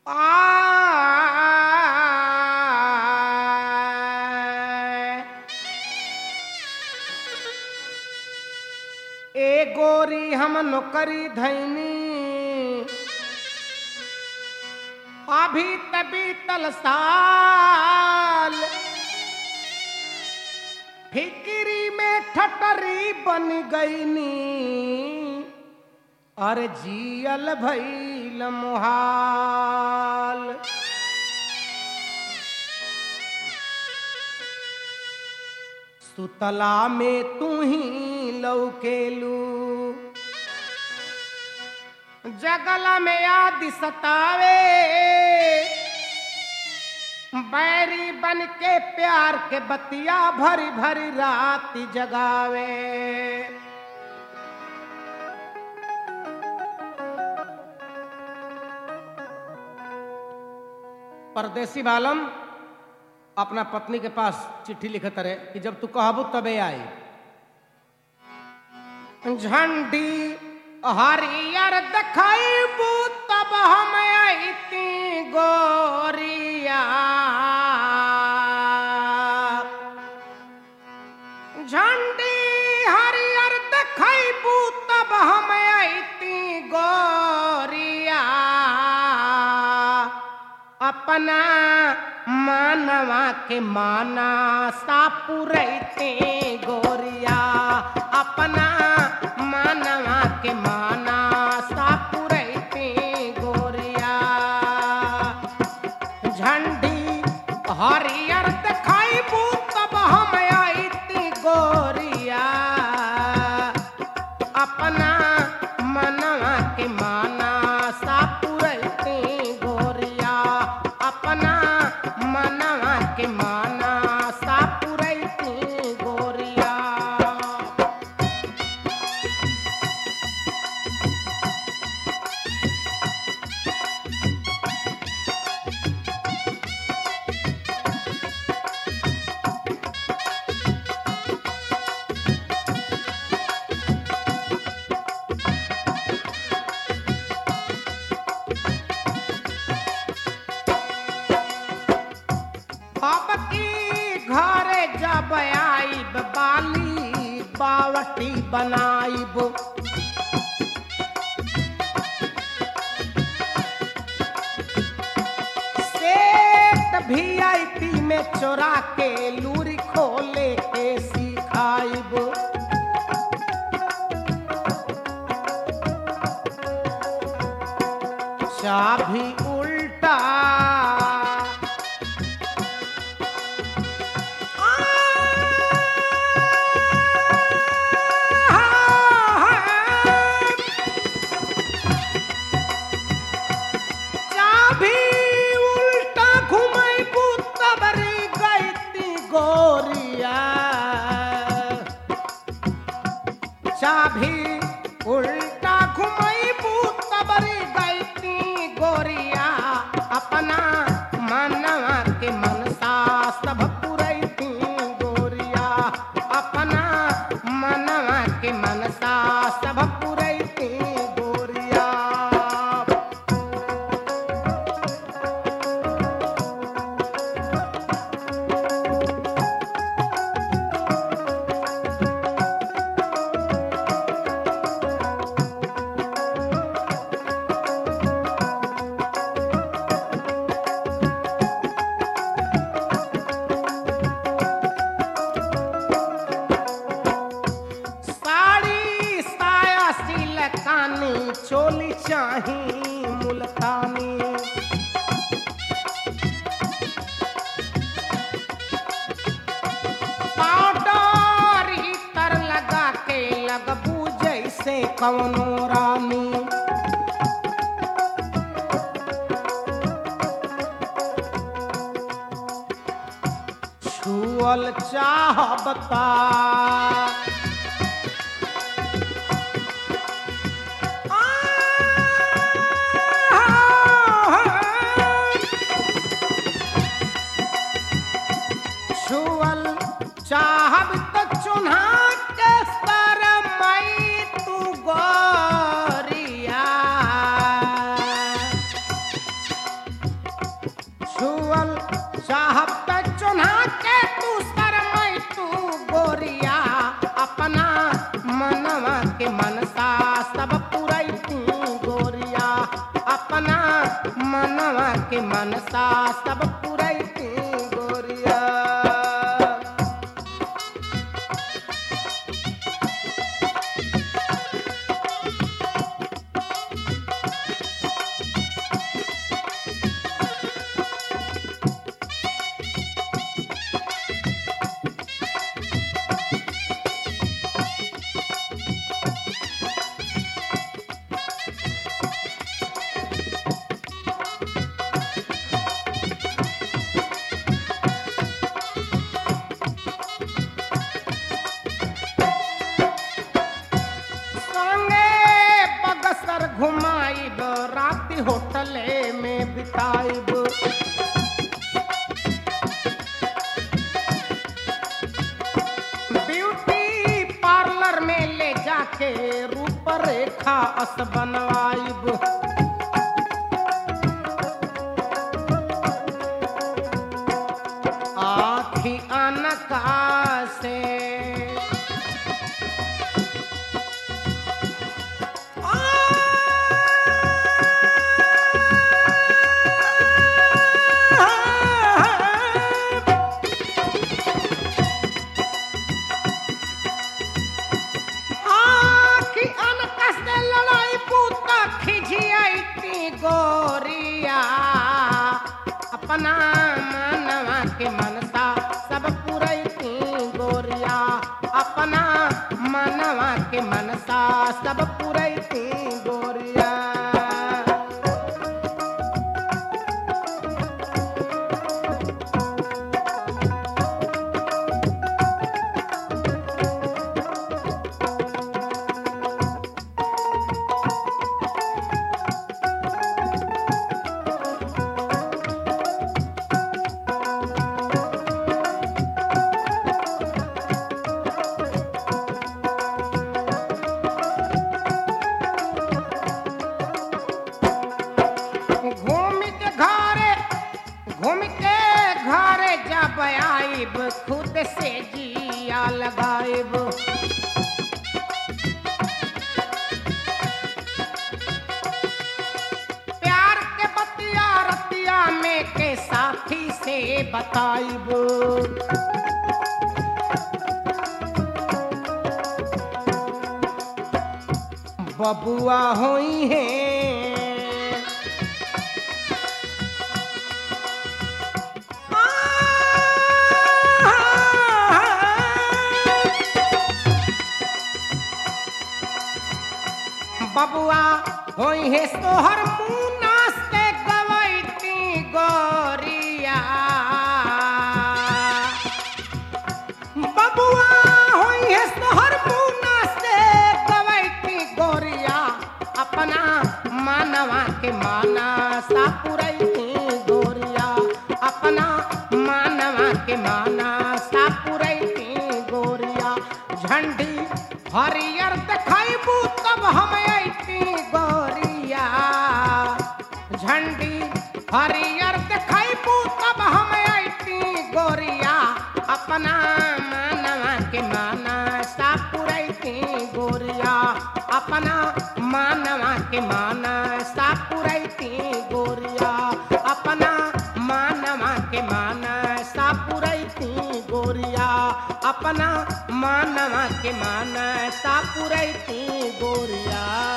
आय। ए गोरी हम नौकरी धैनी अभी तभी तल साल फिक्री में ठटरी बन गईनी अरे जियल भैल मुहाल सुतला में तू ही लौकेलू जगला में याद सतावे बैरी बन के प्यार के बतिया भरी भरी रात जगावे परदेसी बालम अपना पत्नी के पास चिट्ठी लिखत रहे कि जब तू कहबू तबे आई झंडी हरियर देखबू तब हम अइती गोरिया झंडी हरियर देखबू तब हम अइती गोरिया अपना मानवा के माना सापुरैते गोरिया अपना मानवा के माना सापुरैते गोरिया झंडी हरियर देखाइबू तब हम अइती गोरिया अपना मनवा के माना सापुरैते गोरिया अपना मनवा के माना सापुरैते गोरिया अब की घर जब आईब बाली बावटी बनाईब सेठ वीआईपी में चोरा के लूरी खोले के सिखाइब चाभी उल्टा चाभी उल्टा घुमाइबू तबरी गईती गोरिया चाभी उल्टा घुमाइबू तबरी गईती गोरिया अपना मनवा के मनसा सब पुरैती गोरिया अपना मनवा के मनसा सब पुरैती गोरिया साड़ी साया सिलकानी चोली चाही मुल्तानी पाउडर इतर लगा के लगबू जैसे कवनो रानी छुअल चाहबता छुअल चाहब त चुन्हा के सर मई तू गोरिया छुअल चाहब त चुन्हा के तू शरमई तू गोरिया अपना मनवा के मनसा सब पुरैती गोरिया अपना मनवा के मनसा सब पुरैती गोरिया संगे बगसर घुमाइब राति होटले में बिताइब ब्यूटी पार्लर में ले जाके रूप रेखा अस बनवाइब आखी अनका से आखी अनकस से लड़ाई पूता खिझियाई गोरिया अपना मनवा के मनसा सब पुरैती गोरिया अपना मनवा के मनसा सब पुरैती गोरिया घूम के घरे घूम के घरे जब आइब खुद से जिया लगाइब प्यार के बतिया रतिया में के साथी से बताइब बबुआ होई है बबुआ होई है सोहर मुना से गवैती गोरिया बबुआ होई है सोहर मुना से गवैती गोरिया अपना मानवा के माना सा पुरैती गोरिया अपना मानवा के माना सा पुरैती गोरिया झंडी हरियर देखाइबू तब हम ऐती गोरिया झंडी हरियर देखाइबू तब हम ऐती गोरिया अपना मानवा के माना सा पुरैती गोरिया अपना मानवा के माना सा पुरैती गोरिया अपना मानवा के माना सा पुरैती गोरिया अपना मानवा के माना सा पुरैती गोरिया